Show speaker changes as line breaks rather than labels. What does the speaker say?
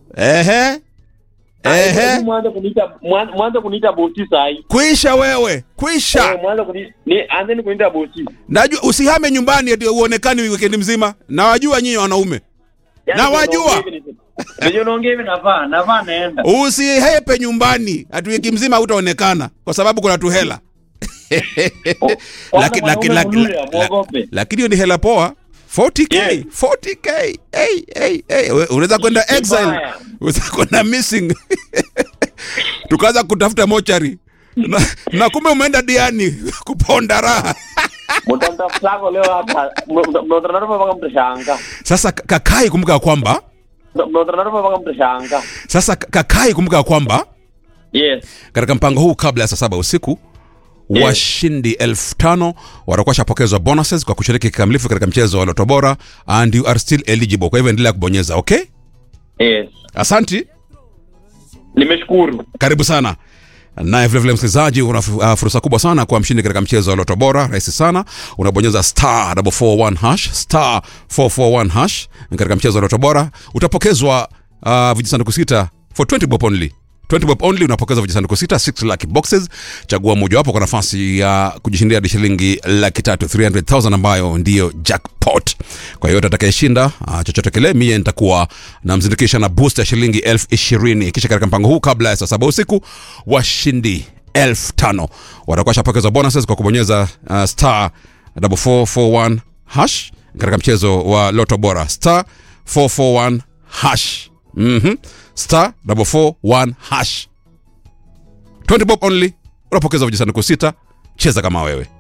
Ehe. Ehe.
Mwanze kuniita mwan- mwanze kuniita bosi sahi.
Kwisha wewe. Kwisha.
Eh, Mwanze kuni ni anzeni kuniita bosi.
Najua usihame nyumbani eti uonekani weekend mzima. Nawajua nyinyi wanaume.
Yaani
Na wajua.
unaongea hivi ni- Ndio unaongea hivi navaa, navaa naenda.
Usihepe nyumbani ati wiki mzima hutaonekana kwa sababu kuna tu hela.
Kwanza
Laki- laki-
mwanaume
laki-
mzuri,
la-
amwogope.
Lakini hiyo ni hela poa. 40k,
Yeah.
40k. Hey, hey, hey. We- Unaweza kwenda
Ni
exile.
mbaya.
Unaweza kwenda missing. Tukaanza kutafuta mochari. Na, na kumbe umeenda diani kuponda raha.
Mtamtafutako leo hapa. Mnaonana mpaka mtashanga.
Sasa kakai kumbuka kwamba
Mnaonana mpaka mtashanga.
sasa kakai kumbuka kwamba
Yes.
katika mpango huu kabla ya saa saba usiku
Yes.
washindi elfu tano watakuwa shapokezwa bonuses kwa kushiriki kikamilifu katika mchezo wa loto bora and you are still eligible kwa hivyo endelea kubonyeza okay
Yes.
asanti
Nimeshukuru.
karibu sana naye vilevile msikilizaji una fu- uh, fursa kubwa sana kuwa mshindi katika mchezo wa loto bora rahisi sana unabonyeza star 441 hash star 441 hash katika mchezo wa loto bora utapokezwa uh, vijisanduku sita for 20 bob only 20 bob only unapokeza vijisanduku sita 6 lucky boxes chagua mojawapo kwa nafasi ya kujishindia hadi shilingi laki tatu 300000 ambayo ndiyo jackpot kwa hiyo atakayeshinda uh, chochote kile mie nitakuwa namzindikisha na boost ya shilingi elfu ishirini kisha katika mpango huu kabla ya saa saba usiku washindi elfu tano watakuwa shapokeza bonuses kwa kubonyeza uh, star 441 hash katika mchezo wa loto bora star 441 hash mm-hmm. star 441 hash 20 bob only unapokeza vijisanduku sita cheza kama wewe